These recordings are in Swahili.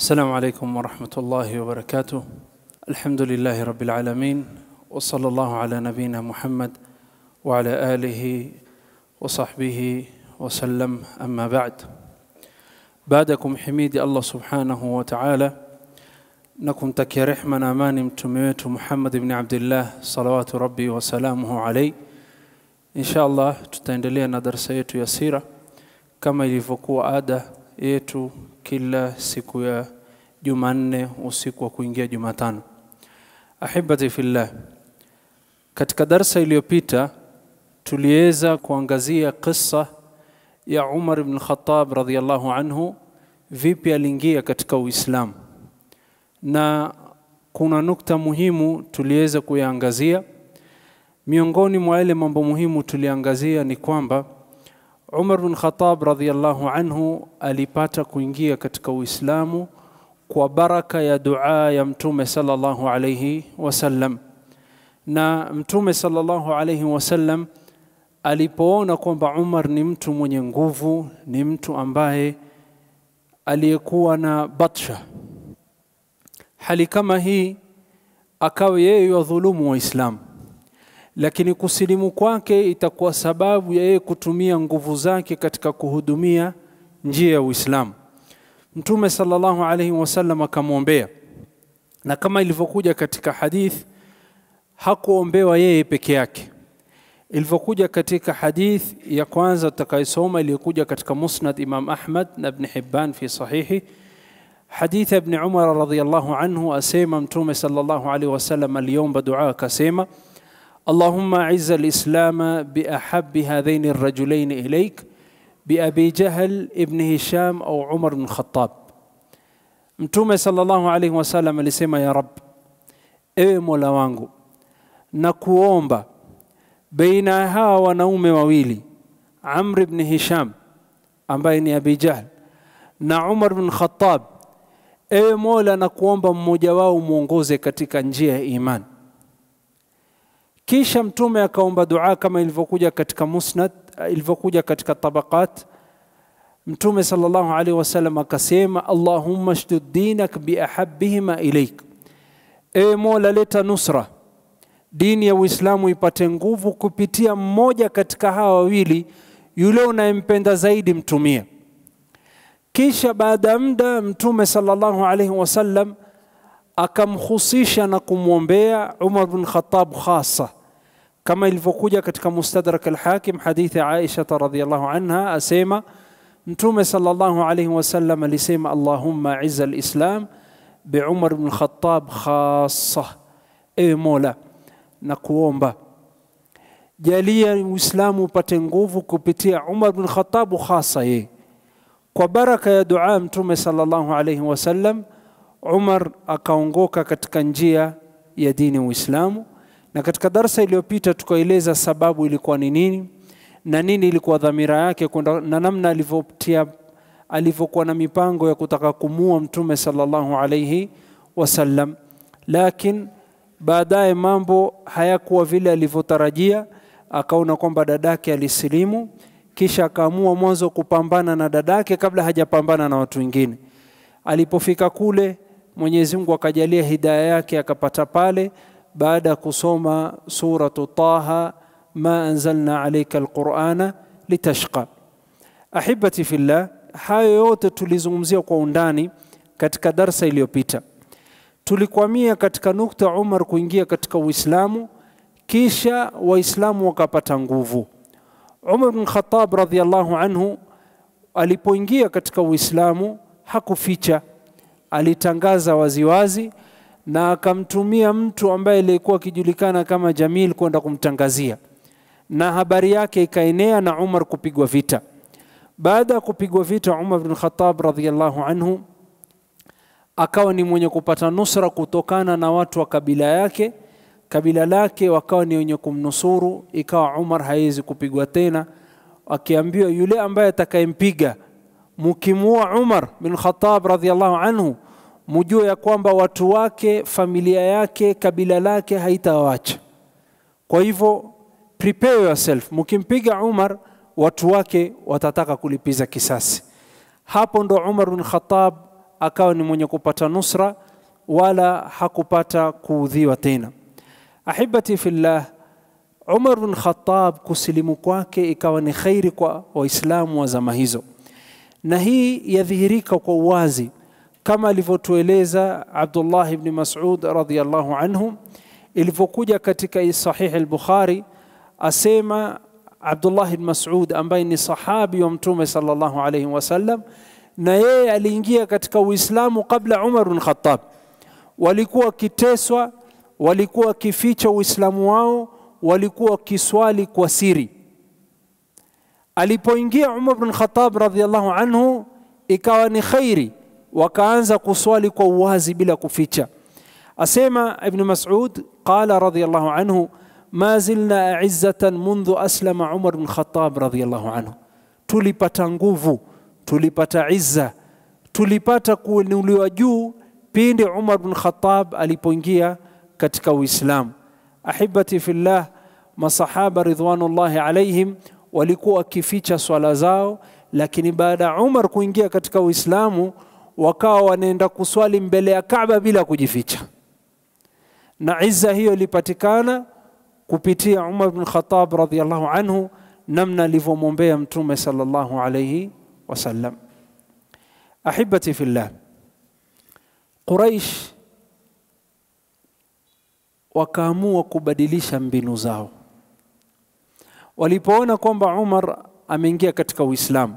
السلام عليكم ورحمة الله وبركاته الحمد لله رب العالمين وصلى الله على نبينا محمد وعلى آله وصحبه وسلم أما بعد بعدكم حميدي الله سبحانه وتعالى نكم تكي رحمة أمان متميت محمد بن عبد الله صلوات ربي وسلامه عليه إن شاء الله tutaendelea na darasa yetu ya sira kama ilivyokuwa ada yetu kila siku ya Jumanne usiku wa kuingia Jumatano. Ahibati fillah, katika darsa iliyopita tuliweza kuangazia kisa ya Umar ibn Khattab radhiyallahu anhu, vipi aliingia katika Uislamu, na kuna nukta muhimu tuliweza kuyaangazia. Miongoni mwa yale mambo muhimu tuliangazia ni kwamba Umar bin Khattab radhiyallahu anhu alipata kuingia katika Uislamu kwa baraka ya dua ya Mtume sallallahu alayhi wasallam, na Mtume sallallahu alayhi wasallam alipoona kwamba Umar ni mtu mwenye nguvu, ni mtu ambaye aliyekuwa na batsha, hali kama hii akawa yeye yadhulumu Waislamu lakini kusilimu kwake itakuwa sababu ya yeye kutumia nguvu zake katika kuhudumia njia ya Uislamu. Mtume sallallahu alaihi wasallam akamwombea, na kama ilivyokuja katika hadith, hakuombewa yeye peke yake. Ilivyokuja katika hadith ya kwanza tutakayosoma iliyokuja katika Musnad Imam Ahmad na Ibn Hibban fi sahihi, hadith ya Ibn Umar radhiyallahu anhu asema Mtume sallallahu alaihi wasallam aliomba dua akasema اللهم أعز الإسلام بأحب هذين الرجلين إليك بأبي جهل ابن هشام أو عمر بن الخطاب Mtume sallallahu alaihi wasallam alisema, ya Rab, ewe Mola wangu, na kuomba baina ya hawa wanaume wawili Amr ibn Hisham ambaye ni Abi Jahl na Umar bin Khattab, ewe Mola, na kuomba mmoja wao mwongoze katika njia ya imani. Kisha Mtume akaomba dua kama ilivyokuja katika Musnad, ilivyokuja katika Tabaqat. Mtume sallallahu alaihi wasallam akasema, Allahumma shdud dinak biahabihima ilaik, ewe Mola, leta nusra, dini ya Uislamu ipate nguvu kupitia mmoja katika hawa wawili, yule unayempenda zaidi mtumia. Kisha baada ya muda Mtume sallallahu alaihi wasallam akamhusisha na kumwombea Umar bin Khattab khasa kama ilivyokuja katika Mustadrak al-Hakim hadithi ya Aisha radhiyallahu anha asema Mtume sallallahu alayhi wasallam alisema Allahumma izza al-Islam bi Umar bin Khattab khasa, ewe Mola na kuomba jalia Uislamu upate nguvu kupitia Umar bin Khattab khasa yeye. Kwa baraka ya dua Mtume sallallahu alayhi wasallam Umar akaongoka katika njia ya dini ya Uislamu, na katika darsa iliyopita tukaeleza sababu ilikuwa ni nini na nini ilikuwa dhamira yake kwenda na namna alivyotia alivyokuwa na mipango ya kutaka kumua Mtume sallallahu alayhi wasallam, lakini baadaye mambo hayakuwa vile alivyotarajia. Akaona kwamba dadake alisilimu, kisha akaamua mwanzo kupambana na dadake kabla hajapambana na watu wengine. Alipofika kule Mwenyezi Mungu akajalia hidaya yake akapata pale, baada ya kusoma suratu Taha, ma anzalna alayka alqurana litashqa. Ahibati fillah, hayo yote tulizungumzia kwa undani katika darsa iliyopita. Tulikwamia katika nukta Umar kuingia katika Uislamu, kisha Waislamu wakapata nguvu. Umar bin Khattab radhiyallahu anhu alipoingia katika Uislamu hakuficha alitangaza waziwazi na akamtumia mtu ambaye alikuwa akijulikana kama Jamil kwenda kumtangazia, na habari yake ikaenea na Umar kupigwa vita. Baada ya kupigwa vita, Umar bin Khattab radhiyallahu anhu akawa ni mwenye kupata nusra kutokana na watu wa kabila yake, kabila lake wakawa ni wenye kumnusuru, ikawa Umar hawezi kupigwa tena, akiambiwa yule ambaye atakayempiga mukimua Umar bin Khattab radhiallahu anhu, mujue ya kwamba watu wake, familia yake, kabila lake haitawacha. Kwa hivyo prepare yourself, mukimpiga Umar watu wake watataka kulipiza kisasi. Hapo ndo Umar bin Khattab akawa ni mwenye kupata nusra wala hakupata kuudhiwa tena. Ahibati fillah, Umar bin Khattab kusilimu kwake ikawa ni khairi kwa Waislamu wa zama hizo, na hii yadhihirika kwa uwazi kama alivyotueleza Abdullah ibn Mas'ud radhiyallahu anhu ilivyokuja katika Sahih al-Bukhari, asema Abdullah ibn Mas'ud ambaye ni sahabi wa Mtume sallallahu alayhi wasallam, na yeye aliingia katika Uislamu kabla Umar bin Khattab. Walikuwa wakiteswa, walikuwa wakificha Uislamu wao, walikuwa wakiswali kwa siri. Alipoingia Umar bin Khattab radhiyallahu anhu, ikawa ni khairi, wakaanza kuswali kwa uwazi bila kuficha. Asema Ibn Mas'ud qala radhiyallahu anhu ma zilna aizzatan mundhu aslama Umar bin Khattab radhiyallahu anhu, tulipata nguvu, tulipata izza, tulipata kuinuliwa juu pindi Umar bin Khattab alipoingia katika Uislamu. Ahibati fillah, masahaba ridwanullahi alaihim walikuwa wakificha swala zao, lakini baada ya Umar kuingia katika Uislamu wakawa wanaenda kuswali mbele ya Kaaba bila kujificha, na izza hiyo ilipatikana kupitia Umar bin Khattab radhiyallahu anhu, namna alivyomwombea Mtume sallallahu alayhi wasallam. Ahibati fillah, Quraish wakaamua kubadilisha mbinu zao walipoona kwamba Umar ameingia katika Uislamu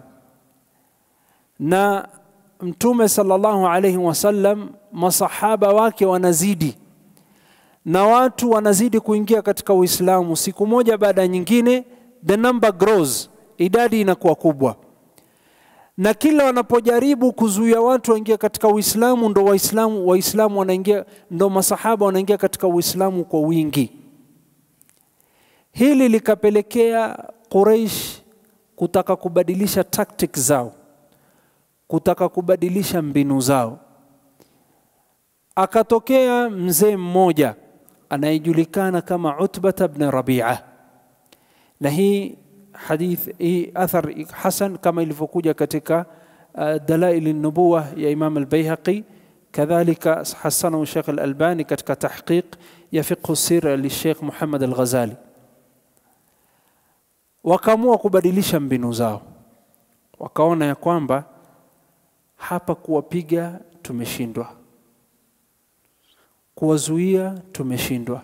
na Mtume sallallahu alayhi wasallam, masahaba wake wanazidi na watu wanazidi kuingia katika Uislamu, siku moja baada ya nyingine, the number grows, idadi inakuwa kubwa, na kila wanapojaribu kuzuia watu waingie katika Uislamu, ndo Waislamu Waislamu wanaingia, ndo masahaba wanaingia katika Uislamu kwa wingi. Hili likapelekea Quraish kutaka kubadilisha tactics zao, kutaka kubadilisha mbinu zao. Akatokea mzee mmoja anayejulikana kama Utbata bn Rabia, na hii hadith hii athar hasan kama ilivyokuja katika uh, Dalail an-Nubuwa ya Imam al-Baihaqi, kadhalika hasanahu Sheikh al-Albani katika tahqiq ya fiqh sir li Sheikh Muhammad al-Ghazali. Wakaamua kubadilisha mbinu zao, wakaona ya kwamba hapa kuwapiga tumeshindwa kuwazuia tumeshindwa,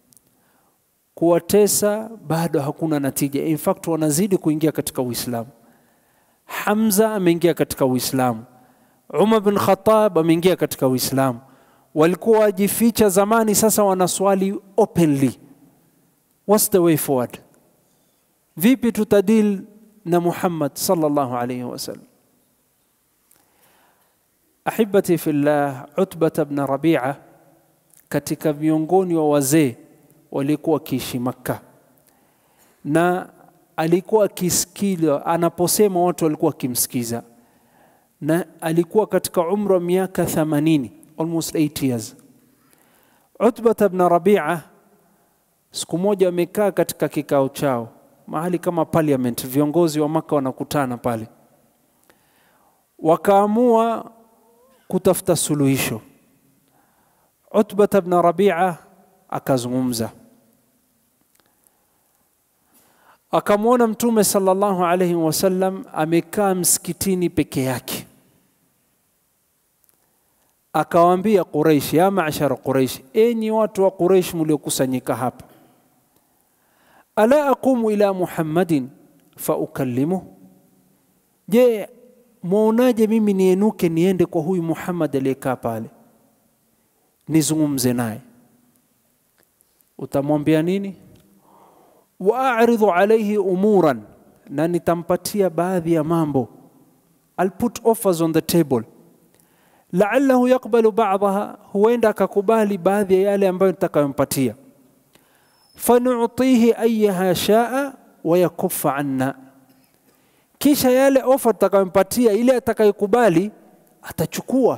kuwatesa bado hakuna natija. In fact wanazidi kuingia katika Uislamu. Hamza ameingia katika Uislamu, Umar bin Khattab ameingia katika Uislamu. Walikuwa wajificha zamani, sasa wanaswali openly. What's the way forward? Vipi tutadil na Muhammad sallallahu alayhi wasallam? Ahibati fillah, Utbata bn Rabia katika miongoni wa wazee walikuwa wakiishi Makka, na alikuwa akisikiliwa anaposema, watu walikuwa wakimsikiza, na alikuwa katika umri wa miaka 80 almost 8 years. Utbata bn Rabia siku moja wamekaa katika kikao chao mahali kama parliament, viongozi wa Makka wanakutana pale, wakaamua kutafuta suluhisho. Utbata bn Rabia akazungumza, akamwona Mtume sallallahu alayhi wasallam amekaa msikitini peke yake, akawaambia Quraish, ya mashara Quraish, enyi watu wa Quraish mliokusanyika hapa, ala aqumu ila Muhammadin fa ukallimuh, je, mwaonaje mimi nienuke niende kwa huyu Muhammad aliyekaa pale nizungumze naye. Utamwambia nini? wa a'ridhu alayhi umuran, na nitampatia baadhi ya mambo. I'll put offers on the table, la'allahu yaqbalu ba'daha, huenda akakubali baadhi ya yale ambayo nitakayompatia. Fanu'tihi ayyaha sha'a wa yakuffa anna, kisha yale offer tutakayompatia, ile atakayokubali atachukua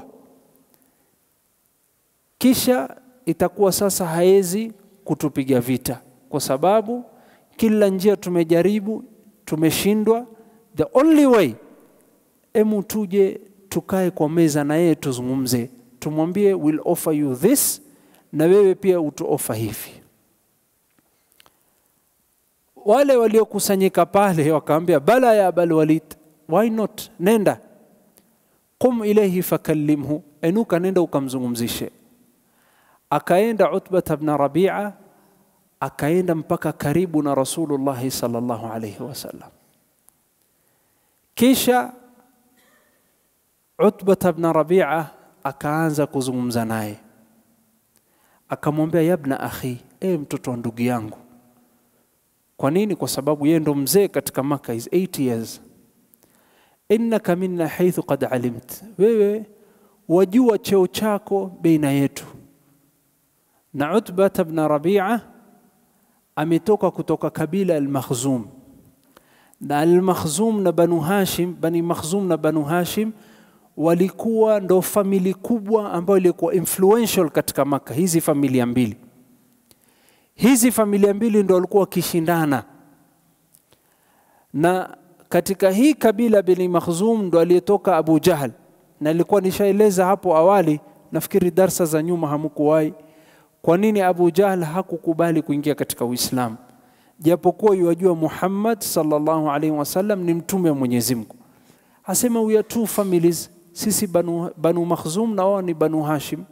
kisha itakuwa sasa haezi kutupiga vita, kwa sababu kila njia tumejaribu, tumeshindwa. The only way, emu tuje tukae kwa meza na yeye tuzungumze, tumwambie will offer you this, na wewe pia utu offer hivi. Wale waliokusanyika pale wakaambia, bala ya Abal Walid, why not, nenda qum ilayhi fakallimhu, enuka nenda ukamzungumzishe. Akaenda Utbata bna Rabia, akaenda mpaka karibu na Rasulullahi sallallahu alayhi wasallam. Kisha Utbata bna Rabia akaanza kuzungumza naye, akamwambia yabna akhi, e mtoto wa ndugu yangu. Kwa nini? Kwa sababu yeye ndo mzee katika Maka, is 8 years innaka minna haithu qad alimt, wewe wajua cheo chako baina yetu. Na Utbata bna Rabia ametoka kutoka kabila Al-Makhzum, na Al-Makhzum na Banu Hashim, Bani Makhzum na Banu Hashim walikuwa ndo famili kubwa ambayo ilikuwa influential katika Maka. Hizi familia mbili, hizi familia mbili ndo walikuwa wakishindana na katika hii kabila Bani Makhzum ndo aliyetoka Abu Jahal, na ilikuwa nishaeleza hapo awali, nafikiri darsa za nyuma hamkuwahi, kwa nini Abu Jahal hakukubali kuingia katika Uislamu japokuwa yuwajua Muhammad sallallahu alaihi wasallam ni mtume wa Mwenyezi Mungu. Asema we are two families, sisi Banu, Banu Makhzum na wao ni Banu Hashim.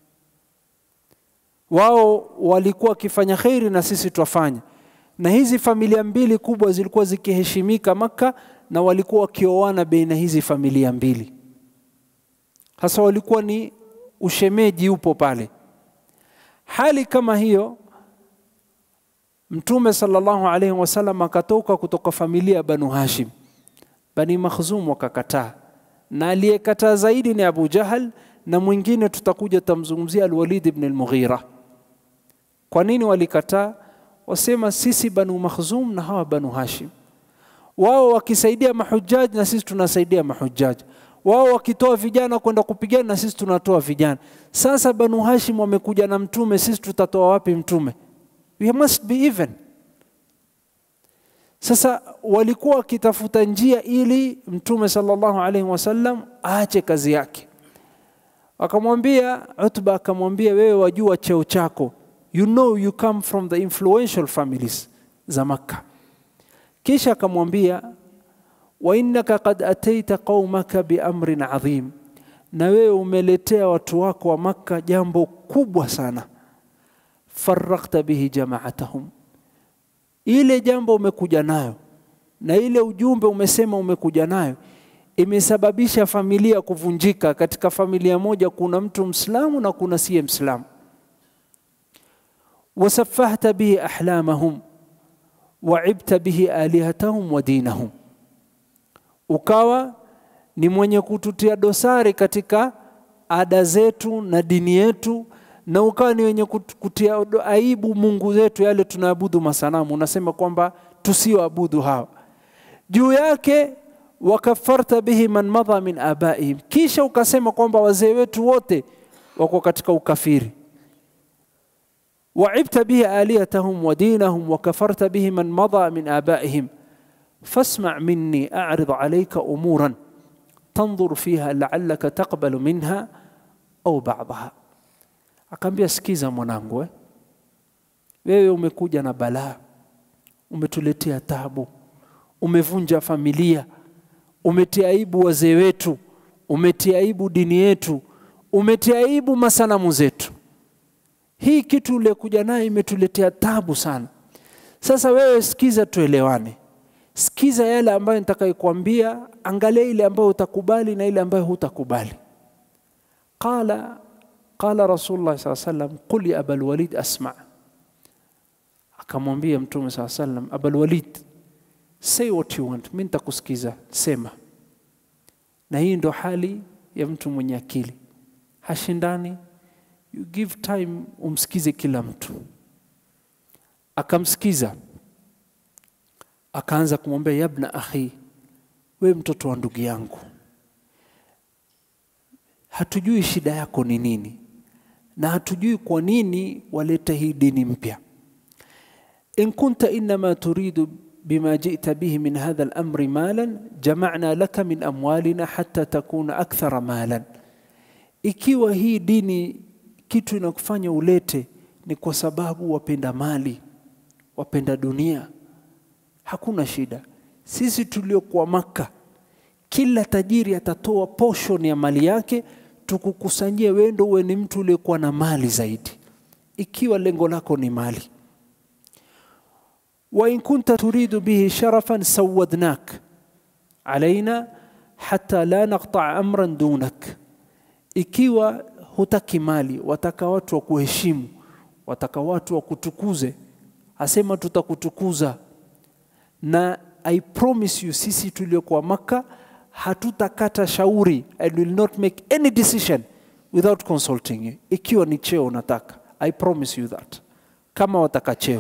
Wao walikuwa wakifanya kheri na sisi twafanya na hizi familia mbili kubwa zilikuwa zikiheshimika Makka na walikuwa wakioana baina hizi familia mbili, hasa walikuwa ni ushemeji upo pale. Hali kama hiyo, Mtume sallallahu alaihi wasallam akatoka kutoka familia ya Banu Hashim, Bani Makhzum wakakataa, na aliyekataa zaidi ni Abu Jahal, na mwingine tutakuja tamzungumzia Alwalid ibn al-Mughira. Kwa nini walikataa? wasema sisi Banu Makhzum na hawa Banu Hashim, wao wakisaidia mahujaji na sisi tunasaidia mahujaji, wao wakitoa vijana kwenda kupigana na sisi tunatoa vijana. Sasa Banu Hashim wamekuja na mtume, sisi tutatoa wapi mtume? We must be even. Sasa walikuwa wakitafuta njia ili mtume sallallahu alaihi wasallam aache kazi yake. Akamwambia Utba, akamwambia wewe wajua cheo chako you know you come from the influential families za Makka. Kisha akamwambia wa innaka qad ataita qaumaka biamrin adhim, na wewe umeletea watu wako wa Makka jambo kubwa sana. Farrakta bihi jamaatahum, ile jambo umekuja nayo na ile ujumbe umesema umekuja nayo imesababisha familia kuvunjika. Katika familia moja kuna mtu Mslamu na kuna siye Mslamu wasafahta bihi ahlamahum waibta bihi alihatahum wa dinahum, ukawa ni mwenye kututia dosari katika ada zetu na dini yetu, na ukawa ni wenye kutia aibu Mungu zetu, yale tunaabudu masanamu. Unasema kwamba tusioabudu hawa. Juu yake wakafarta bihi man madha min abaihim, kisha ukasema kwamba wazee wetu wote wako katika ukafiri وعبت به آلهتهم ودينهم وكفرت به من مضى من آبائهم فاسمع مني أعرض عليك أمورا تنظر فيها لعلك تقبل منها أو بعضها akaambia sikiza mwanangu eh? wewe umekuja na balaa umetuletea tabu umevunja familia umetia aibu wazee wetu umetia aibu dini yetu umetia aibu masanamu zetu hii kitu uliokuja nayo imetuletea tabu sana. Sasa wewe sikiza, tuelewane, sikiza yale ambayo nitakayokuambia, angalia ile ambayo utakubali na ile ambayo hutakubali. Qala qala Rasulullah saa sallam, qul ya Abal Walid asma, akamwambia Mtume saa sallam, Abal Walid, say what you want, mimi nitakusikiza, sema. Na hii ndo hali ya mtu mwenye akili, hashindani you give time umsikize kila mtu. Akamsikiza, akaanza kumwambia yabna akhi, we mtoto wa ndugu yangu, hatujui shida yako ni nini na hatujui kwa nini waleta hii dini mpya. In kunta innama turidu بما جئت به من هذا الأمر مالا جمعنا لك من أموالنا حتى تكون أكثر مالا ikiwa hii dini kitu inakufanya ulete ni kwa sababu wapenda mali wapenda dunia hakuna shida sisi tuliokuwa maka kila tajiri atatoa portion ya mali yake tukukusanyie wendo uwe ni mtu uliokuwa na mali zaidi ikiwa lengo lako ni mali وإن كنت تريد به شرفا سودناك علينا حتى لا نقطع أمرا دونك ikiwa hutaki mali wataka watu wa kuheshimu wataka watu wa kutukuze asema tutakutukuza na i promise you sisi tuliokuwa maka hatutakata shauri and will not make any decision without consulting you ikiwa ni cheo unataka i promise you that kama wataka cheo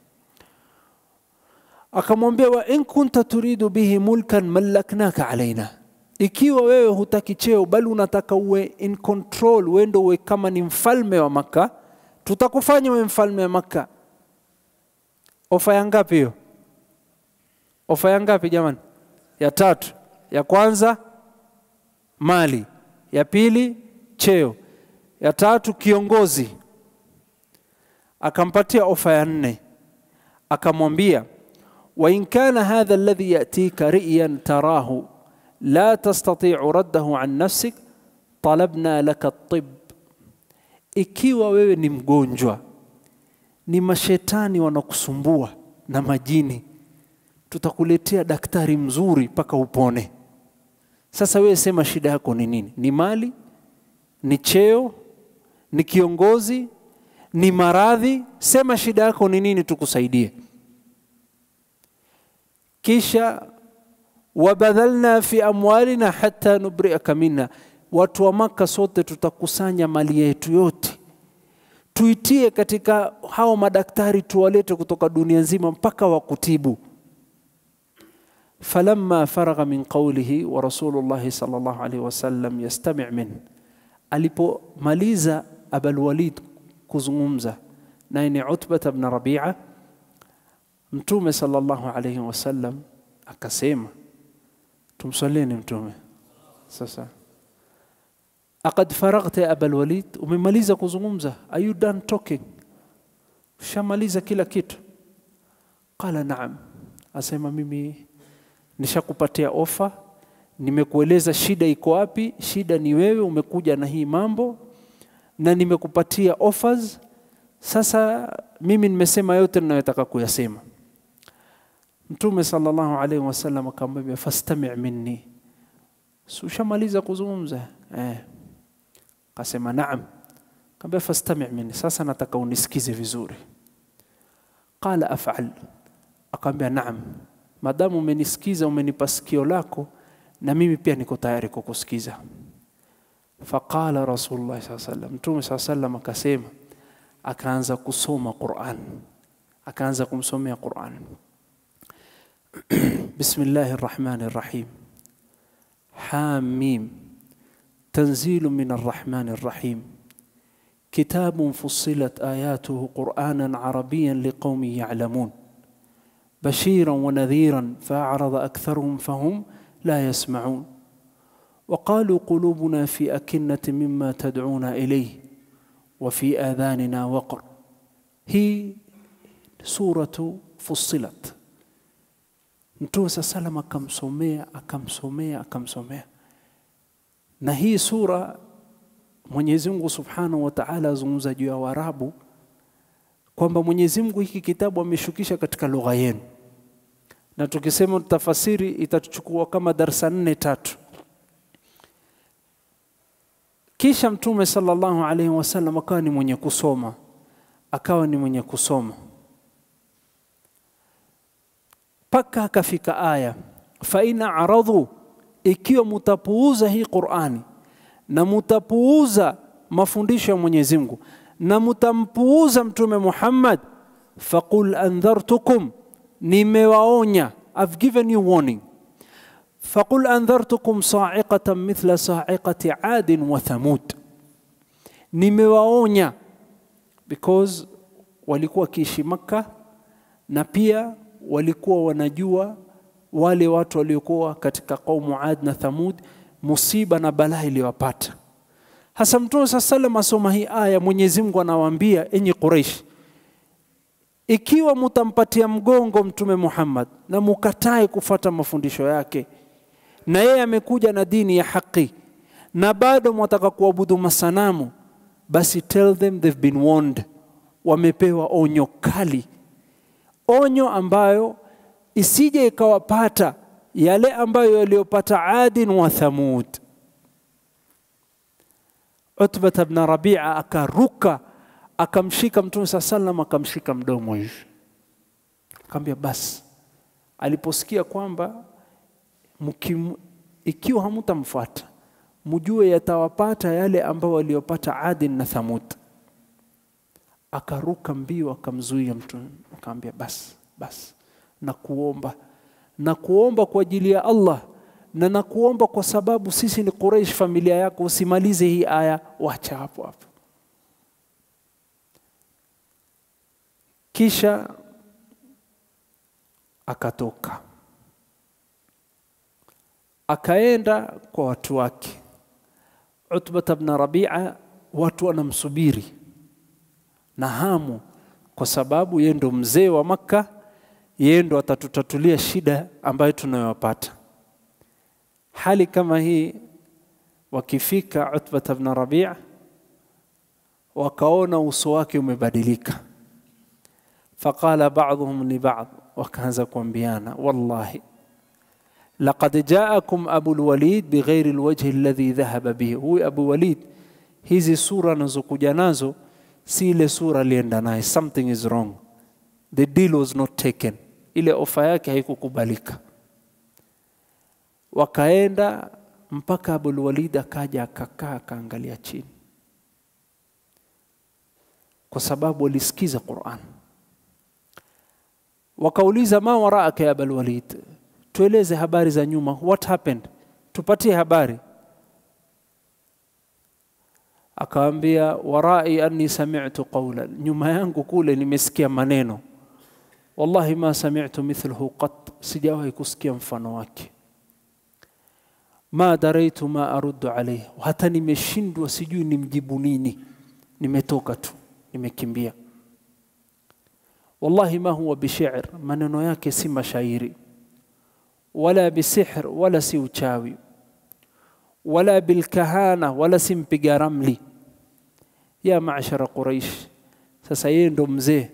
akamwambia wa in kunta turidu bihi mulkan mallaknaka alaina ikiwa wewe hutaki cheo bali unataka uwe in control wendo uwe kama ni mfalme wa maka tutakufanya uwe mfalme wa maka ofa ya ngapi hiyo ofa ya ngapi jamani ya tatu ya kwanza mali ya pili cheo ya tatu kiongozi akampatia ofa ya nne akamwambia وإن كان هذا الذي يأتيك رئيا تراه لا تستطيع رده عن نفسك طلبنا لك الطب ikiwa wewe ni mgonjwa ni mashetani wanakusumbua na majini tutakuletea daktari mzuri mpaka upone sasa wewe sema shida yako ni nini ni mali ni cheo ni kiongozi ni maradhi sema shida yako ni nini tukusaidie kisha wabadhalna fi amwalina hatta nubriaka minha, watu wa Maka sote tutakusanya mali yetu yote tuitie katika hao madaktari, tuwalete kutoka dunia nzima mpaka wakutibu. falamma faragha min qawlihi wa rasulullahi sallallahu alaihi wasallam yastami' min, alipomaliza Abul Walid kuzungumza naye ni Utbata bn Rabi'a Mtume sallallahu alayhi wasallam akasema, tumswalieni Mtume. Sasa aqad faraghta ya Abul Walid, umemaliza kuzungumza? Are you done talking? Ushamaliza kila kitu? Qala naam, asema mimi nishakupatia ofa, nimekueleza shida iko wapi. Shida ni wewe, umekuja na hii mambo na nimekupatia offers. Sasa mimi nimesema yote ninayotaka kuyasema. Mtume sallallahu alaihi wasallam akamwambia fastami' minni, si ushamaliza kuzungumza eh? Akasema naam. Akamwambia fastami' minni, sasa nataka unisikize vizuri. Qala af'al, akamwambia naam, madamu umenisikiza, umenipa sikio lako, na mimi pia niko tayari kukusikiza. Faqala Rasulullah sallallahu alaihi wasallam, Mtume sallallahu alaihi wasallam akasema, akaanza kusoma Qur'an, akaanza kumsomea Qur'an. بسم الله الرحمن الرحيم حاميم تنزيل من الرحمن الرحيم كتاب فصلت آياته قرآنا عربيا لقوم يعلمون بشيرا ونذيرا فأعرض أكثرهم فهم لا يسمعون وقالوا قلوبنا في أكنة مما تدعونا إليه وفي آذاننا وقر هي سورة فصلت Mtume saa salam akamsomea akamsomea akamsomea, na hii sura Mwenyezi Mungu subhanahu wa taala azungumza juu ya Waarabu kwamba Mwenyezi Mungu hiki kitabu ameshukisha katika lugha yenu, na tukisema tutafasiri itatuchukua kama darsa nne tatu. Kisha Mtume sallallahu alaihi wasallam akawa ni mwenye kusoma, akawa ni mwenye kusoma mpaka akafika aya fa in aradhu, ikiwa mutapuuza hii Qur'ani na mutapuuza mafundisho ya Mwenyezi Mungu na mutampuuza Mtume Muhammad, faqul andhartukum, nimewaonya, I've given you warning. Faqul andhartukum sa'iqatan mithla sa'iqati Adin wa Thamud, nimewaonya because walikuwa wakiishi Makka na pia walikuwa wanajua wale watu waliokuwa katika kaumu Ad na Thamud musiba na balaa iliyowapata. Hasa Mtume saa salam asoma hii aya, Mwenyezi Mungu anawaambia enyi Quraish, ikiwa mutampatia mgongo Mtume Muhammad na mukatae kufuata mafundisho yake, na yeye amekuja na dini ya haki, na bado mwataka kuabudu masanamu, basi tell them they've been warned, wamepewa onyo kali, onyo ambayo isije ikawapata yale ambayo yaliyopata Adin wa Thamud. Utbata bna Rabia akaruka akamshika Mtume saa salam akamshika mdomo hivi, akamwambia basi. Aliposikia kwamba mkim, ikiwa hamutamfuata mjue yatawapata yale ambayo waliyopata Adin na Thamud. Akaruka mbio akamzuia Mtume akamwambia basi basi, na kuomba na kuomba kwa ajili ya Allah na nakuomba kwa sababu sisi ni Quraysh, familia yako, usimalize hii aya, wacha hapo hapo. Kisha akatoka akaenda kwa watu wake. Utbata bna Rabia, watu wanamsubiri na hamu, kwa sababu yeye ndo mzee wa Makka, yeye ndo atatutatulia shida ambayo tunayopata. Hali kama hii, wakifika Utbata bna Rabia wakaona uso wake umebadilika, faqala ba'dhum li ba'd, wakaanza kuambiana wallahi laqad jaakum abu lwalid bighairi lwajhi alladhi dhahaba bihi. Huyu Abu Walid, hizi sura anazokuja nazo si ile sura alienda naye, something is wrong, the deal was not taken, ile ofa yake haikukubalika. Wakaenda mpaka Abul Walid akaja akakaa akaangalia chini, kwa sababu walisikiza Qur'an. Wakauliza, ma waraaka ya Abul Walid, tueleze habari za nyuma, what happened, tupatie habari. Akawaambia, warai anni sami'tu qawlan, nyuma yangu kule nimesikia maneno, wallahi ma sami'tu mithluhu qat, sijawahi kusikia mfano wake ma daraitu ma aruddu alayhi, hata nimeshindwa sijui nimjibu nini, nimetoka tu nimekimbia. Wallahi ma huwa bishair, maneno yake si mashairi, wala bisihr, wala si uchawi, wala bilkahana, wala si mpiga ramli. Ya maashara Quraish, sasa yeye ndo mzee.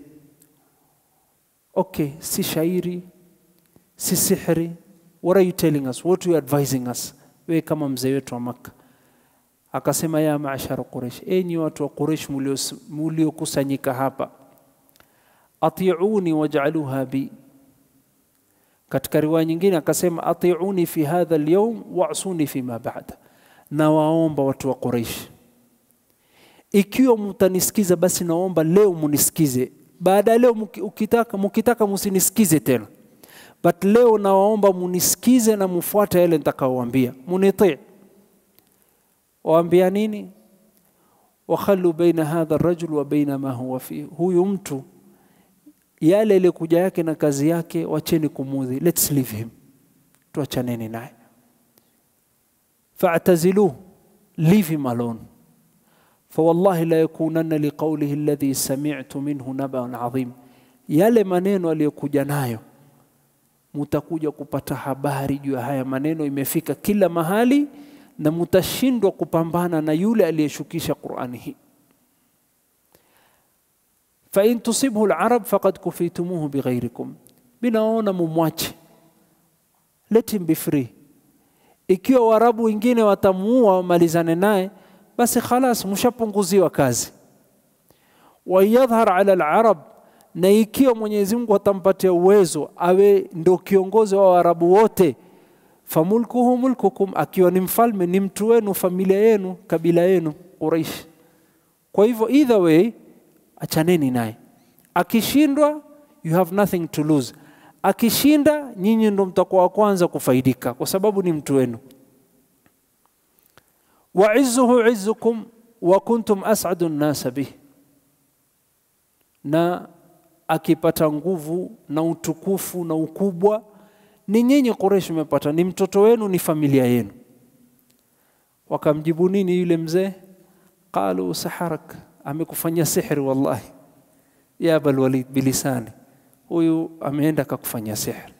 Okay, si shairi, si sihri. What are you telling us? What are you advising us? wewe kama mzee wetu wa Makka. Akasema, ya maashara Quraish, enyi watu wa Quraish muliokusanyika hapa, atiuni waj'aluha bi. Katika riwaya nyingine akasema, atiuni fi hadha alyawm wa'suni fi ma ba'da, na waomba watu wa Quraish, ikiwa mtanisikiza basi naomba leo munisikize, baada ya leo mukitaka, mukitaka musinisikize tena but leo nawaomba munisikize na mufuate yale nitakaowaambia, munitii. Waambia nini? wakhalu baina hadha rajul wa baina ma huwa fi, huyu mtu yale ilikuja yake na kazi yake, wacheni kumudhi, let's leave him, tuachaneni naye. Fa'taziluhu, leave him alone. Fawallahi la yakunanna liqawlihi alladhi sami'tu minhu naba'un adhim, yale maneno aliyokuja nayo mutakuja kupata habari juu ya haya maneno, imefika kila mahali na mutashindwa kupambana na yule aliyeshukisha Qur'ani hii. fa in tusibhu al-arab faqad kufitumuhu bighairikum, binaona mumwache, let him be free. Ikiwa Waarabu wengine watamuua wamalizane naye, basi khalas, mshapunguziwa kazi. wa yadhhar ala al-arab na ikiwa Mwenyezi Mungu atampatia uwezo awe ndo kiongozi wa Waarabu wote, famulkuhu mulkukum, akiwa ni mfalme ni mtu wenu, familia yenu, kabila yenu Quraish. Kwa hivyo either way, achaneni naye. Akishindwa, you have nothing to lose. Akishinda, nyinyi ndo mtakuwa wa kwanza kufaidika, kwa sababu ni mtu wenu. wa izzuhu izzukum wa kuntum as'adu nnasa bih, na akipata nguvu na utukufu na ukubwa ni nyinyi Quraysh mmepata, ni mtoto wenu, ni familia yenu. Wakamjibu nini yule mzee? qalu saharak, amekufanyia sihri wallahi, ya Abal Walid bilisani, huyu ameenda akakufanyia sihri.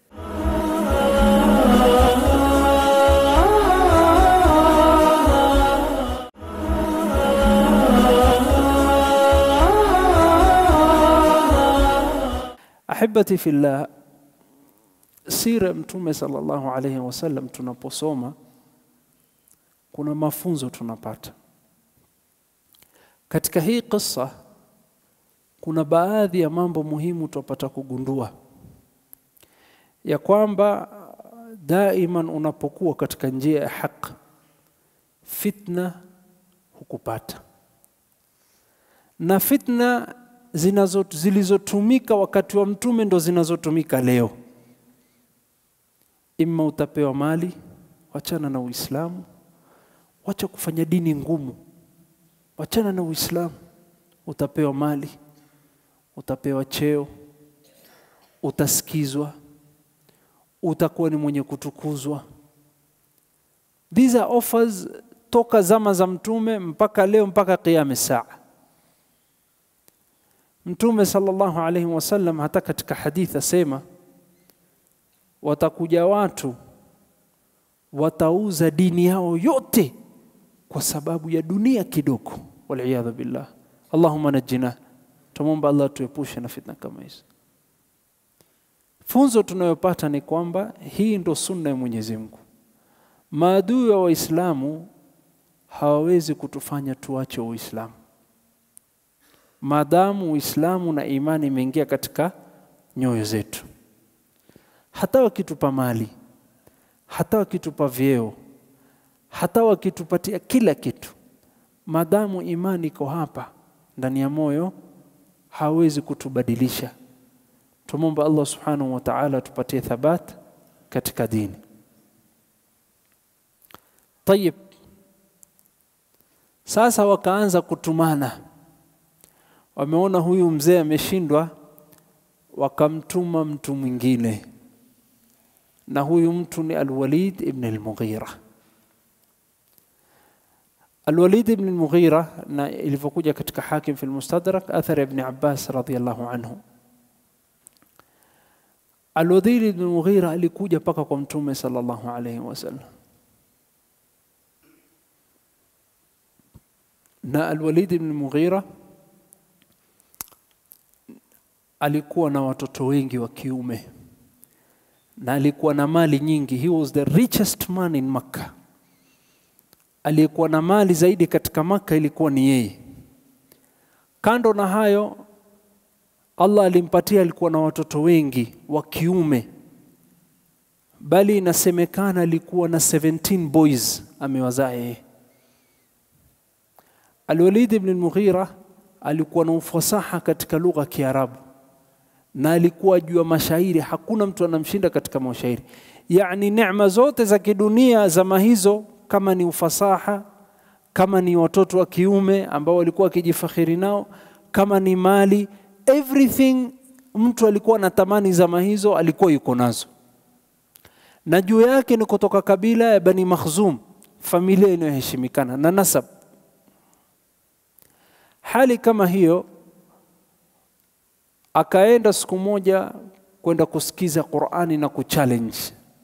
Ahibati fillah, sira Mtume sallallahu alayhi wasallam tunaposoma kuna mafunzo tunapata katika hii kisa. Kuna baadhi ya mambo muhimu tupata kugundua ya kwamba daiman unapokuwa katika njia ya haki, fitna hukupata na fitna zinazo zilizotumika wakati wa mtume ndo zinazotumika leo. Imma utapewa mali, wachana na Uislamu, wacha kufanya dini ngumu, wachana na Uislamu. Utapewa mali, utapewa cheo, utasikizwa, utakuwa ni mwenye kutukuzwa. These are offers toka zama za mtume mpaka leo, mpaka qiyam saa. Mtume sallallahu alaihi wasallam hata katika hadithi asema, watakuja watu watauza dini yao yote kwa sababu ya dunia kidogo, waliyadhu billah. Allahumma najjina, tumwomba Allah tuepushe na fitna kama hizo. Funzo tunayopata ni kwamba hii ndo sunna ya Mwenyezi Mungu. Maadui wa Waislamu hawawezi kutufanya tuache Uislamu maadamu Uislamu na imani imeingia katika nyoyo zetu. Hata wakitupa mali, hata wakitupa vyeo, hata wakitupatia kila kitu, maadamu imani iko hapa ndani ya moyo, hawezi kutubadilisha. Tumomba Allah subhanahu wa ta'ala tupatie thabat katika dini. Tayib, sasa wakaanza kutumana wameona huyu mzee ameshindwa, wakamtuma mtu mwingine, na huyu mtu ni Alwalid ibn al-Mughira. Alwalid ibn al-Mughira, na ilivyokuja katika Hakim fi al-Mustadrak, athar ibn Abbas radhiyallahu anhu, Alwalid ibn al-Mughira alikuja mpaka kwa Mtume sallallahu alayhi wasallam, na Alwalid ibn al-Mughira alikuwa na watoto wengi wa kiume na alikuwa na mali nyingi. He was the richest man in Makkah. Aliyekuwa na mali zaidi katika Makkah ilikuwa ni yeye. Kando na hayo, Allah alimpatia, alikuwa na watoto wengi wa kiume, bali inasemekana alikuwa na 17 boys amewazaa yeye. Al-Walid ibn al-Mughira alikuwa na ufasaha katika lugha ya Kiarabu na alikuwa juu ya mashairi, hakuna mtu anamshinda katika mashairi. Yani neema zote za kidunia zama hizo, kama ni ufasaha, kama ni watoto wa kiume ambao walikuwa wakijifakhiri nao, kama ni mali, everything mtu alikuwa anatamani zama hizo alikuwa yuko nazo, na juu yake ni kutoka kabila ya Bani Makhzum, familia inayoheshimikana na nasab. Hali kama hiyo akaenda siku moja kwenda kusikiza Qur'ani na kuchallenge.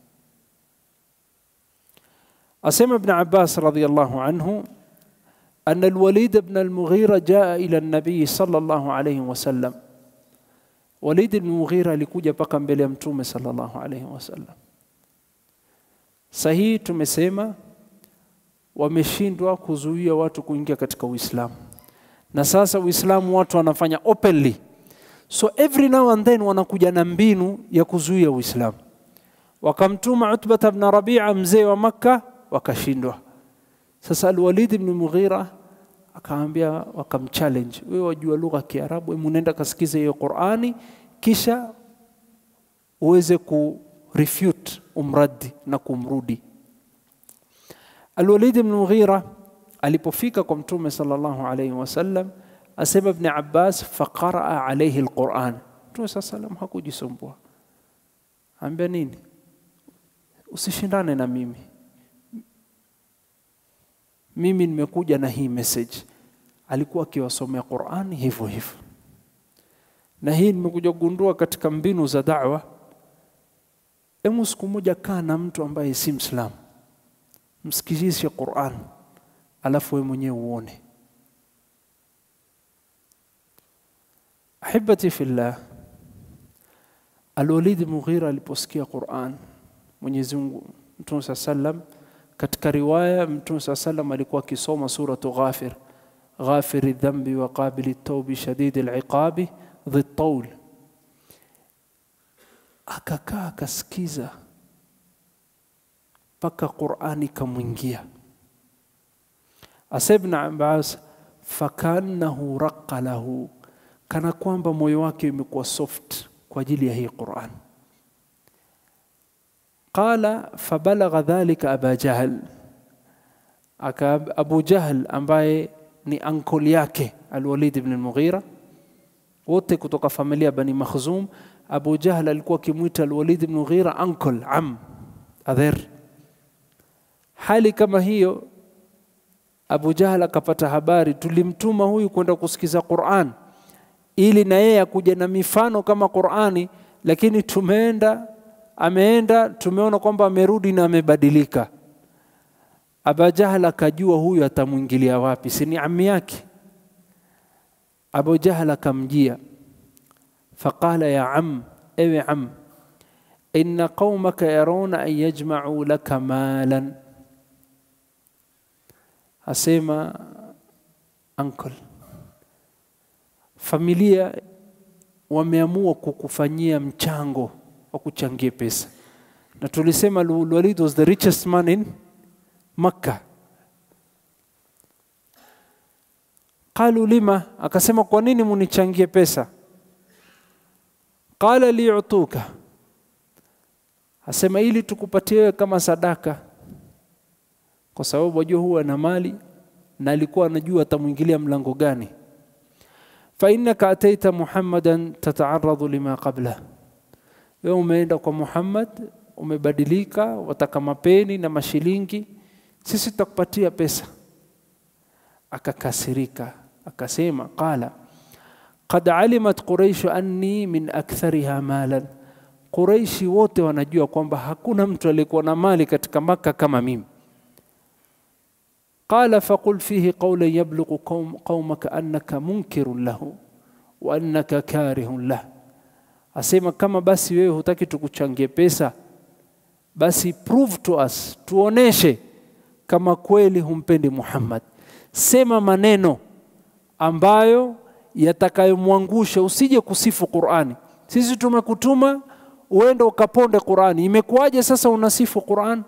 Asema Ibn Abbas radhiyallahu anhu أن الوليد بن المغيرة جاء إلى النبي صلى الله عليه وسلم Walid bin Mughira alikuja mpaka mbele ya Mtume sallallahu alaihi wasallam. Sahihi tumesema wameshindwa kuzuia watu kuingia katika Uislamu, na sasa Uislamu watu wanafanya openly, so every now and then wanakuja na mbinu ya kuzuia Uislamu. Wakamtuma Utbata bn Rabia, mzee wa Makka, wakashindwa. Sasa Alwalid ibn Mughira akaambia, wakamchallenge, wewe wajua lugha ya Kiarabu, hebu nenda kasikize hiyo Qur'ani, kisha uweze ku refute umradi na kumrudi. Alwalid ibn Mughira alipofika kwa Mtume sallallahu alayhi wasallam, asema Ibn Abbas, faqaraa alayhi alquran. Mtume saa salam hakujisumbua, ambia nini, usishindane na mimi, mimi nimekuja na hii message. Alikuwa akiwasomea Qurani hivyo hivyo, na hii nimekuja kugundua katika mbinu za da'wa. Emu siku moja kaa na mtu ambaye si Mslamu, msikizishe Qur'an, alafu wewe mwenyewe uone. Ahibati fillah, Al-Walid Mughira aliposikia Qur'an, Mwenyezi Mungu Mtume saa sallam, katika riwaya Mtume saa sallam alikuwa akisoma suratu Ghafir, ghafiri dhambi wa qabili taubi shadidi liqabi dhi taul akakaa akasikiza mpaka Qur'ani kamwingia. Asa Ibn Abbas, fakannahu raqa lahu, kana kwamba moyo wake umekuwa soft kwa ajili ya hii Qur'an. Qala fabalagha dhalika Aba Jahl, aka Abu Jahl ambaye ni ankoli yake Al-Walid ibn al-Mughira, wote kutoka familia Bani Makhzum Abu Jahl alikuwa akimwita Al-Walid ibn Mughira uncle, am, adher. Hali kama hiyo, Abu Jahl akapata habari, tulimtuma huyu kwenda kusikiza Qur'an ili na yeye akuja na mifano kama Qur'ani, lakini tumeenda, ameenda, tumeona kwamba amerudi na amebadilika. Abu Jahl akajua huyu atamwingilia wapi, si ni ami yake. Abu Jahl akamjia faqala ya am, ewe am, inna qaumaka yaruna an yajma'u laka malan, asema uncle, familia wameamua kukufanyia mchango wa kuchangia pesa, na tulisema Walid was the richest man in Makkah. Qalu lima, akasema kwa nini munichangie pesa? Qala liyutuka, asema ili tukupatie wewe kama sadaka, kwa sababu wajua huwa na mali na alikuwa anajua atamwingilia mlango gani. Fa innaka ataita Muhammadan tataaradhu lima qabla, wewe umeenda kwa Muhammad umebadilika, wataka mapeni na mashilingi, sisi tutakupatia pesa. Akakasirika akasema, qala qad alimat quraishu anni min akthariha malan, Quraishi wote wanajua kwamba hakuna mtu aliyekuwa na mali katika Maka kama mimi. Qala faqul fihi qawlan yablughu qaumaka annaka munkirun lahu wa annaka karihun lah, asema kama basi wewe hutaki tukuchangie pesa, basi prove to us, tuoneshe kama kweli humpendi Muhammad. Sema maneno ambayo yatakayomwangusha, usije kusifu Qur'ani. Sisi tumekutuma uende ukaponde Qur'ani, imekuwaje sasa unasifu Qur'an?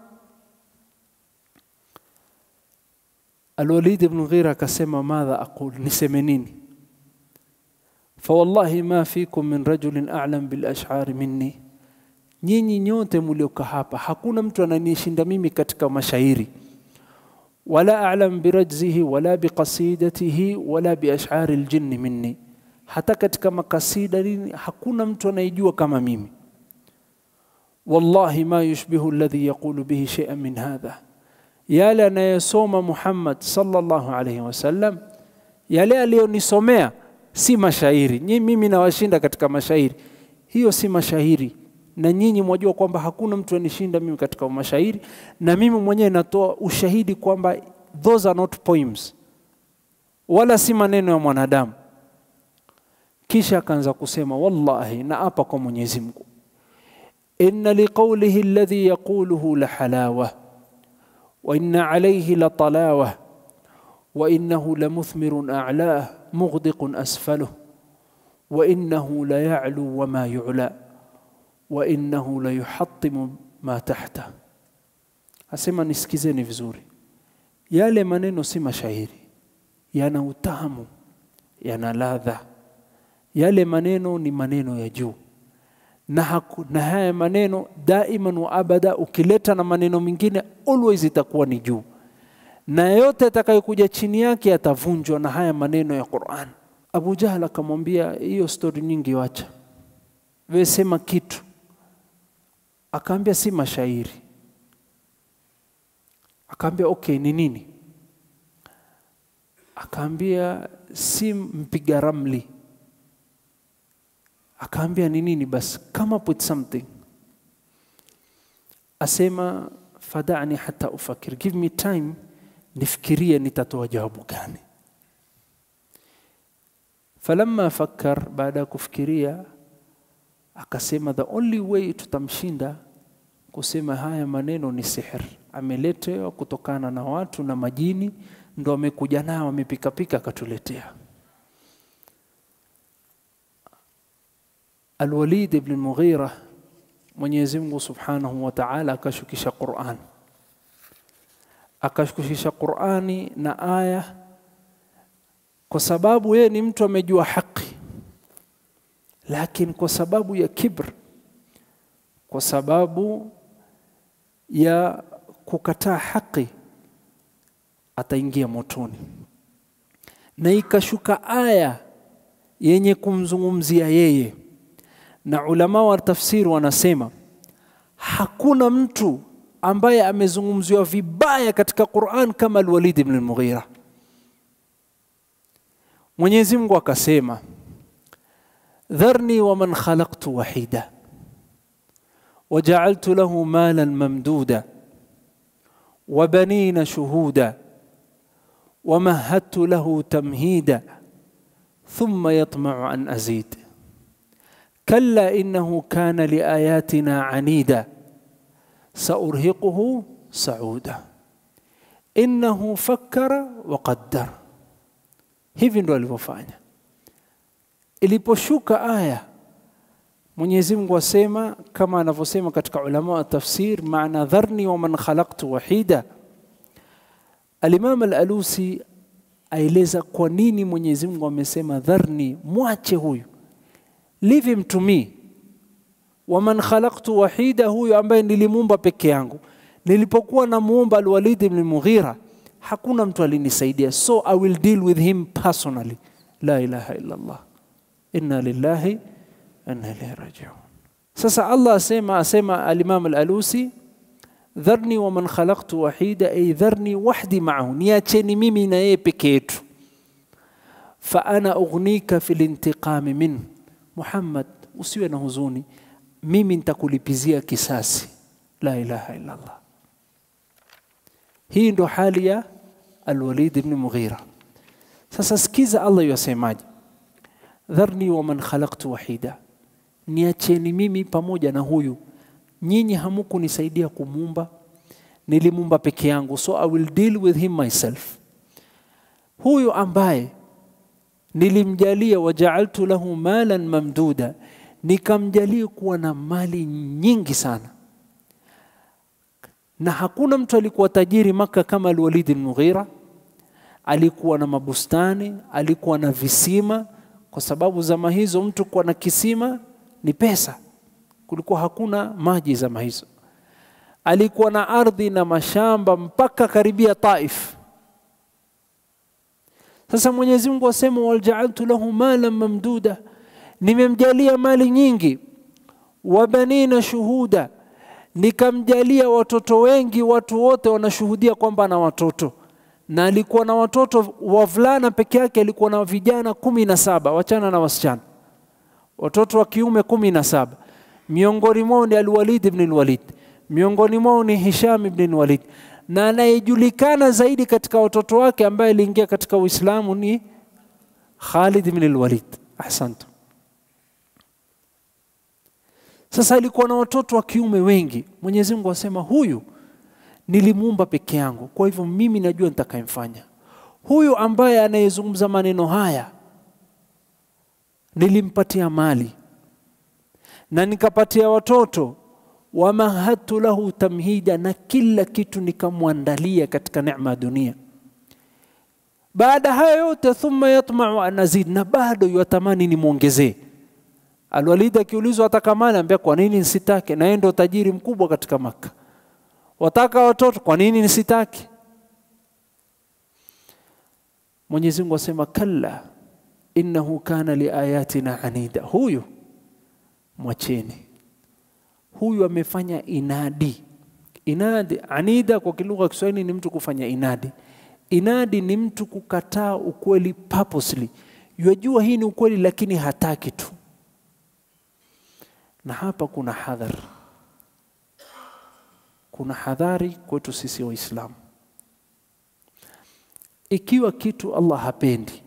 Al-Walid ibn Ghira akasema, madha aqul, niseme nini? Fawallahi ma fikum min rajulin a'lam bil ash'ari minni, nyinyi nyote mlioka hapa hakuna mtu ananishinda mimi katika mashairi wala a'lam birajzihi wala biqasidatihi wala biash'ari aljinni minni, hata katika makasida nini hakuna mtu anayejua kama mimi. Wallahi ma yushbihu alladhi yaqulu bihi shay'an min hadha, yale anayesoma Muhammad sallallahu alayhi wasallam, yale aliyonisomea si mashairi. Nyinyi mimi nawashinda katika mashairi, hiyo si mashairi na nyinyi mwajua kwamba hakuna mtu anishinda mimi katika mashairi, na mimi mwenyewe natoa ushahidi kwamba those are not poems, wala si maneno ya mwanadamu. Kisha akaanza kusema wallahi, na apa kwa Mwenyezi Mungu, inna liqawlihi alladhi yaquluhu la halawa wa inna alayhi la talawa wa innahu la muthmirun a'lah mughdiqun asfaluh wa innahu la ya'lu wa ma yu'la wa innahu la yuhattimu ma tahta. Asema nisikizeni vizuri, yale maneno si mashairi, yana utamu, yana ladha. Yale maneno ni maneno ya juu na, haku, na haya maneno daiman wa abada, ukileta na maneno mengine always itakuwa ni juu, na yote atakayokuja chini yake yatavunjwa na haya maneno ya Qur'an. Abu Jahal akamwambia hiyo stori nyingi wacha, wewe sema kitu. Akaambia si mashairi. Akaambia okay, ni nini? Akaambia si mpiga ramli. Akaambia ni nini? Basi come up with something. Asema fadani hata ufakir, give me time nifikirie nitatoa jawabu gani. Falamma fakkar, baada ya kufikiria akasema the only way tutamshinda kusema haya maneno ni sihr, ameletewa kutokana na watu na majini, ndo amekuja nao amepikapika akatuletea. Alwalid ibn Mughira, Mwenyezi Mungu Subhanahu wa Ta'ala akashukisha Qur'an, akashukisha Qur'ani na aya, kwa sababu yeye ni mtu amejua haki, lakini kwa sababu ya kibr, kwa sababu ya kukataa haki ataingia motoni, na ikashuka aya yenye kumzungumzia yeye na ulama wa tafsiri wanasema hakuna mtu ambaye amezungumziwa vibaya katika Qur'an kama Al-Walid ibn al-Mughira. Mwenyezi Mungu akasema, dharni wa man khalaqtu wahida waja'altu lahu malan mamduda wa banina shuhuda ومهدت له تمهيدا ثم يطمع أن أزيد كلا إنه كان لآياتنا عنيدا سأرهقه صعودا إنه فكر وقدر hivi ndo alivyofanya iliposhuka aya mwenyezi mungu asema kama anavyosema katika ulama wa tafsir maana dharni wa man khalaqtu wahida alimam alalusi aeleza kwa nini mwenyezi mungu amesema dharni mwache huyu leave him to me waman khalaqtu wahida, huyu ambaye nilimuumba peke yangu. Nilipokuwa namuumba Alwalid ibn Mughira, hakuna mtu alinisaidia, so I will deal with him personally. La ilaha illa Allah, inna lillahi wa inna ilaihi rajiun. Sasa Allah asema asema Alimam Alalusi, dharni waman khalaqtu wahida, ay dharni wahdi maahu, niacheni mimi na yeye peke yetu. Fa ana ughnika fil intiqami minhu Muhammad, usiwe na huzuni, mimi nitakulipizia kisasi. La ilaha illa Allah. Hii ndo hali ya Alwalid ibn Mughira. Sasa sikiza Allah yasemaje, dharni wa man khalaqtu wahida, niacheni mimi pamoja na huyu. Nyinyi hamukunisaidia kumuumba, nilimuumba peke yangu, so I will deal with him myself. Huyu ambaye nilimjalia wajaaltu lahu malan mamduda, nikamjalia kuwa na mali nyingi sana, na hakuna mtu alikuwa tajiri Maka kama Alwalid bin Mughira. Alikuwa na mabustani, alikuwa na visima, kwa sababu zama hizo mtu kuwa na kisima ni pesa, kulikuwa hakuna maji zama hizo. Alikuwa na ardhi na mashamba mpaka karibia Taif. Sasa Mwenyezi Mungu asema waljaaltu lahu malan mamduda, nimemjalia mali nyingi, wa banina shuhuda, nikamjalia watoto wengi, watu wote wanashuhudia kwamba ana watoto, na alikuwa na watoto wavulana peke yake, alikuwa na vijana kumi na saba, wachana na wasichana, watoto wa kiume kumi na saba. Miongoni mwao ni Alwalid ibn Alwalid, miongoni mwao ni Hisham ibn Alwalid na anayejulikana zaidi katika watoto wake ambaye aliingia katika Uislamu ni Khalid ibn al-Walid. Ahsantu. Sasa alikuwa na watoto wa kiume wengi. Mwenyezi Mungu asema huyu nilimuumba peke yangu, kwa hivyo mimi najua nitakayemfanya. Huyu ambaye anayezungumza maneno haya nilimpatia mali na nikapatia watoto wamahadtu lahu tamhida, na kila kitu nikamwandalia katika neema ya dunia. Baada haya yote, thumma yatmau an azid, na bado yatamani nimwongezee. Alwalid akiulizwa ataka mali, ambia kwa nini nisitake? Na yeye ndo tajiri mkubwa katika Maka. Wataka watoto, kwa nini nisitake? Mwenyezi Mungu asema kalla innahu kana liayatina anida. Huyu mwacheni, huyu amefanya inadi. Inadi, anida kwa kilugha ya Kiswahili ni mtu kufanya inadi. Inadi ni mtu kukataa ukweli purposely, yajua hii ni ukweli lakini hataki tu. Na hapa kuna hadhar, kuna hadhari kwetu sisi Waislamu. Ikiwa kitu Allah hapendi,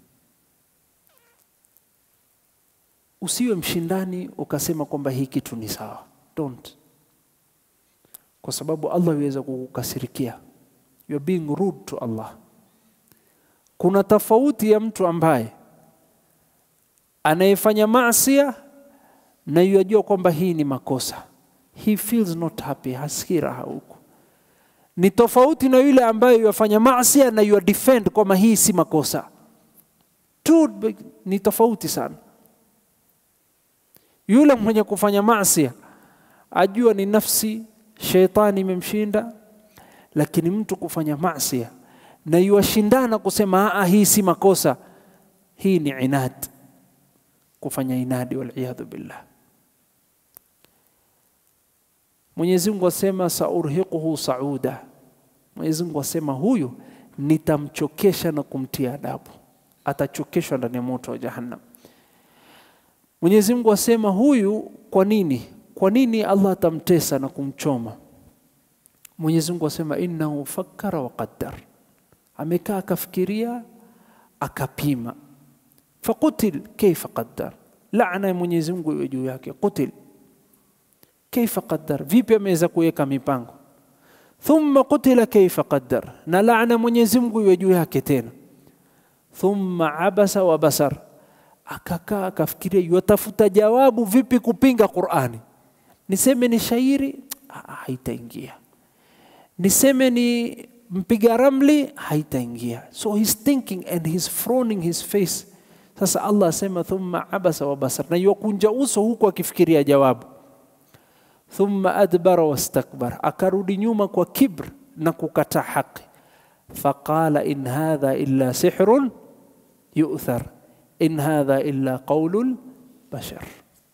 usiwe mshindani ukasema kwamba hii kitu ni sawa. Don't, kwa sababu Allah yuweza kukukasirikia. You are being rude to Allah. Kuna tofauti ya mtu ambaye anayefanya maasia na yajua kwamba hii ni makosa, he feels not happy, hasikii raha huko. Ni tofauti na yule ambaye yafanya maasia na you defend kwamba hii si makosa. Two ni tofauti sana. Yule mwenye kufanya maasia ajua ni nafsi, sheitani imemshinda, lakini mtu kufanya maasia na yuwashindana kusema aa, hii si makosa, hii ni inad, kufanya inadi, waliyadhu billah. Mwenyezi Mungu asema saurhiquhu sauda. Mwenyezi Mungu asema huyu nitamchokesha na kumtia adabu, atachokeshwa ndani ya moto wa Jahannam. Mwenyezi Mungu asema huyu, kwa nini? Kwa nini Allah atamtesa na kumchoma? Mwenyezi Mungu asema innahu fakkara wa qaddar, amekaa akafikiria akapima. Faqutil kaifa qaddar, laana ya Mwenyezi Mungu iwe juu yake. Qutil kaifa qaddar, vipi ameweza kuweka mipango. Thumma qutila kaifa qaddar, na laana Mwenyezi Mungu iwe juu yake tena. Thumma abasa wa basar, akakaa akafikiria, yatafuta jawabu vipi kupinga Qur'ani. Niseme ni shairi, haitaingia. Niseme ni mpiga ramli, haitaingia. So he's thinking and he's frowning his face. Sasa Allah asema thumma abasa wa basar, na yukunja uso huku akifikiria jawabu thumma adbara wastakbar, akarudi nyuma kwa kibr na kukataa haki. Faqala in hadha illa sihrun yu'thar in hadha illa qaulul bashar,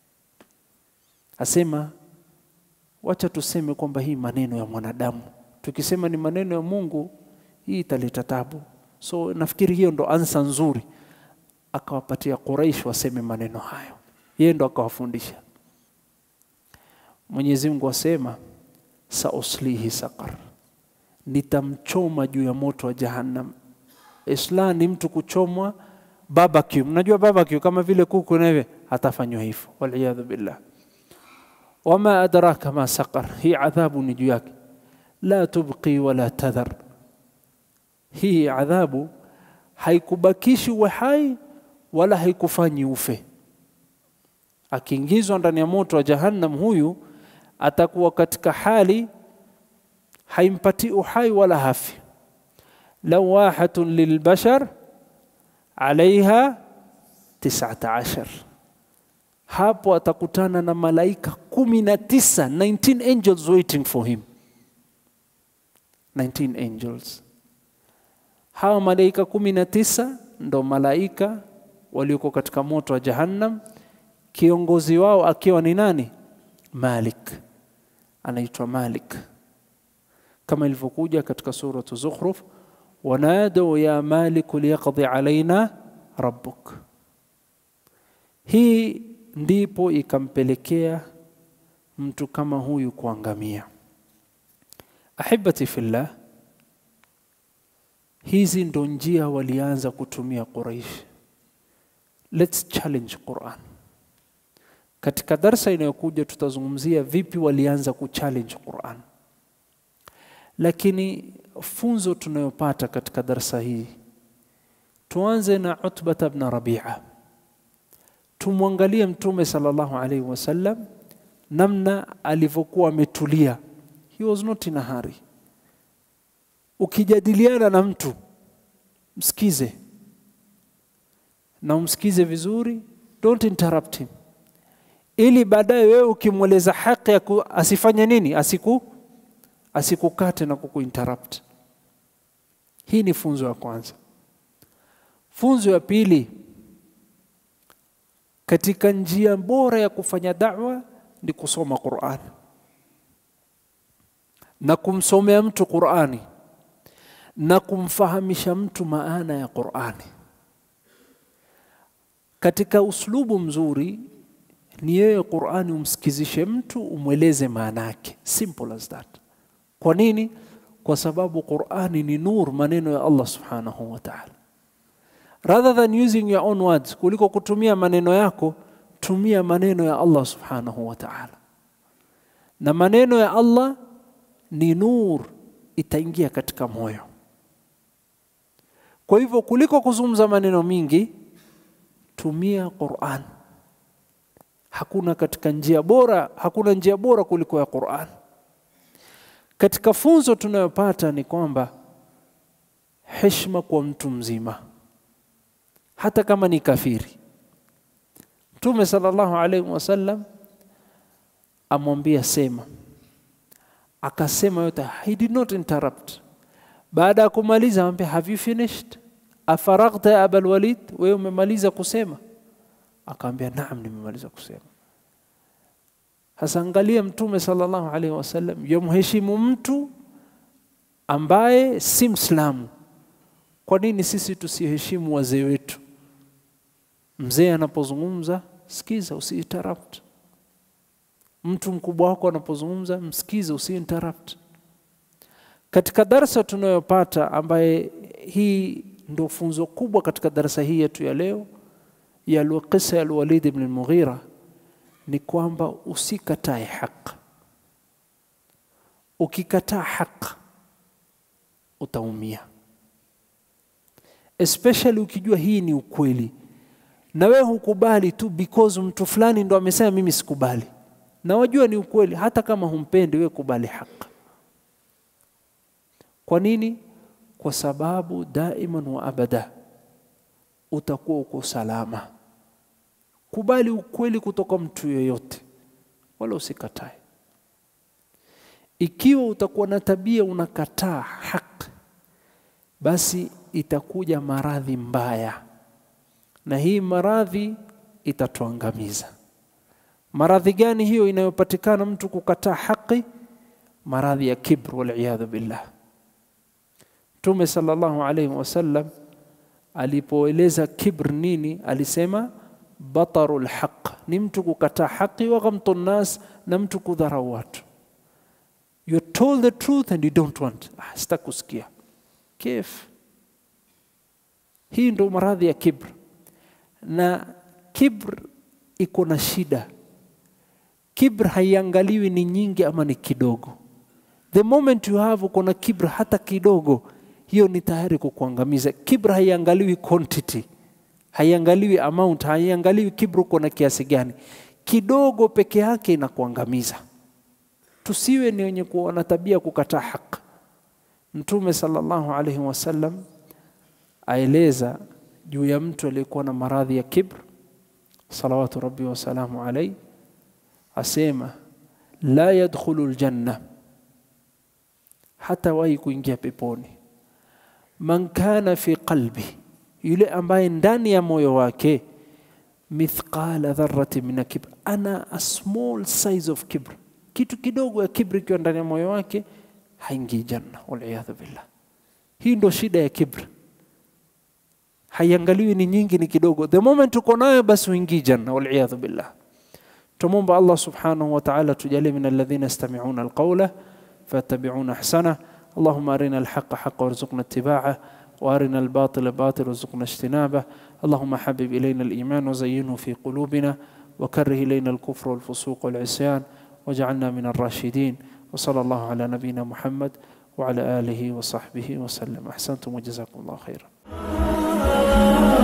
asema wacha tuseme kwamba hii maneno ya mwanadamu, tukisema ni maneno ya Mungu hii italeta tabu. So nafikiri hiyo ndo ansa nzuri, akawapatia Quraish waseme maneno hayo, yeye ndo akawafundisha. Mwenyezi Mungu asema sauslihi saqar, nitamchoma juu ya moto wa Jahannam. Isla ni mtu kuchomwa barbecue. Mnajua barbecue kama vile kuku na hivi, atafanywa hivyo, waliyadhu billah. Wama adraka ma saqar, hii adhabu ni juu yake. La tubqi wala tadhar, hii adhabu haikubakishi uwe hai wala haikufanyi ufe. Akiingizwa ndani ya moto wa Jahannam, huyu atakuwa katika hali haimpatii uhai wala hafi. lawahatun lilbashar alaiha tisata ashar, hapo atakutana na malaika kumi na tisa 19 angels waiting for him 19 angels. Hawa malaika kumi na tisa ndo malaika walioko katika moto wa Jahannam, kiongozi wao akiwa ni nani? Malik, anaitwa Malik kama ilivyokuja katika suratu Zukhruf, wanadau ya maliku liyaqdi alaina rabbuk. Hii ndipo ikampelekea mtu kama huyu kuangamia. Ahibati fillah, hizi ndo njia walianza kutumia Quraish. Let's challenge Quran. Katika darsa inayokuja tutazungumzia vipi walianza kuchallenge Quran, lakini funzo tunayopata katika darsa hii, tuanze na Utbata ibn Rabi'a. Tumwangalie Mtume sallallahu alaihi wasallam namna alivyokuwa ametulia. He was not in a hurry. Ukijadiliana na mtu msikize na umsikize vizuri, don't interrupt him, ili baadaye wewe ukimweleza haki ya asifanye nini, asiku asikukate na kukuinterrupt. Hii ni funzo ya kwanza. Funzo ya pili, katika njia bora ya kufanya da'wa ni kusoma Qur'an na kumsomea mtu Qur'ani na kumfahamisha mtu maana ya Qur'ani katika uslubu mzuri ni yeye Qur'ani umsikizishe mtu umweleze maana yake simple as that kwa nini kwa sababu Qur'ani ni nur maneno ya Allah subhanahu wa ta'ala rather than using your own words kuliko kutumia maneno yako tumia maneno ya Allah subhanahu wa ta'ala na maneno ya Allah ni nur itaingia katika moyo kwa hivyo kuliko kuzungumza maneno mingi tumia Qur'an hakuna katika njia bora hakuna njia bora kuliko ya Qur'an katika funzo tunayopata ni kwamba heshima kwa mtu mzima hata kama ni kafiri Mtume sallallahu alaihi wasallam amwambia sema akasema yote he did not interrupt baada ya kumaliza amwambia have you finished afaraghta ya abul walid wewe umemaliza kusema akaambia naam nimemaliza kusema hasa angalia mtume sallallahu alaihi wasallam yomheshimu mtu ambaye si mslamu kwa nini sisi tusiheshimu wazee wetu mzee anapozungumza sikiza usiinterrupt mtu mkubwa wako anapozungumza msikize usiinterrupt katika darsa tunayopata ambaye hii ndio funzo kubwa katika darasa hii yetu ya leo ya qisa ya Walid ibn al-Mughira ni kwamba usikatae haki ukikataa haki utaumia especially ukijua hii ni ukweli na wewe hukubali tu because mtu fulani ndo amesema mimi sikubali na wajua ni ukweli hata kama humpendi wewe kubali haki kwa nini kwa sababu daiman wa abada utakuwa uko salama kubali ukweli kutoka mtu yoyote wala usikatae ikiwa utakuwa na tabia unakataa haki basi itakuja maradhi mbaya na hii maradhi itatuangamiza maradhi gani hiyo inayopatikana mtu kukataa haki maradhi ya kibr wal billah Mtume sallallahu alaihi wasallam alipoeleza kibr nini alisema batarul haq ni mtu kukataa haki wa ghamtu nas na mtu kudharau watu you told the truth and you don't want ah, sitakusikia kif hii ndo maradhi ya kibr na kibr iko na shida kibr haiangaliwi ni nyingi ama ni kidogo the moment you have uko na kibr hata kidogo hiyo ni tayari kukuangamiza kibr haiangaliwi quantity haiangaliwi amount haiangaliwi kibr uko na kiasi gani kidogo peke yake inakuangamiza tusiwe ni wenye kuwa na tabia kukataa haki mtume sallallahu alaihi wasallam aeleza juu ya mtu aliyekuwa na maradhi ya kibr salawatu rabbi wasalamu alaihi asema la yadkhulu ljanna hata wahi kuingia peponi man kana fi qalbi yule ambaye ndani ya moyo wake mithqala dharrati min kibr ana a small size of kibr kitu kidogo ya kibri ikiwa ndani ya moyo wake haingii janna waliyadhu billah hii ndo shida ya kibri haiangaliwi ni nyingi ni kidogo the moment uko nayo basi uingii janna waliyadhu billah tumomba allah subhanahu wa ta'ala tujalie min alladhina yastami'una alqawla fayattabi'una ahsana اللهم أرنا الحق حقا وارزقنا اتباعه وأرنا الباطل باطل وارزقنا اجتنابه اللهم حبب إلينا الإيمان وزينه في قلوبنا وكره إلينا الكفر والفسوق والعصيان واجعلنا من الراشدين وصلى الله على نبينا محمد وعلى آله وصحبه وسلم أحسنتم وجزاكم الله خيرا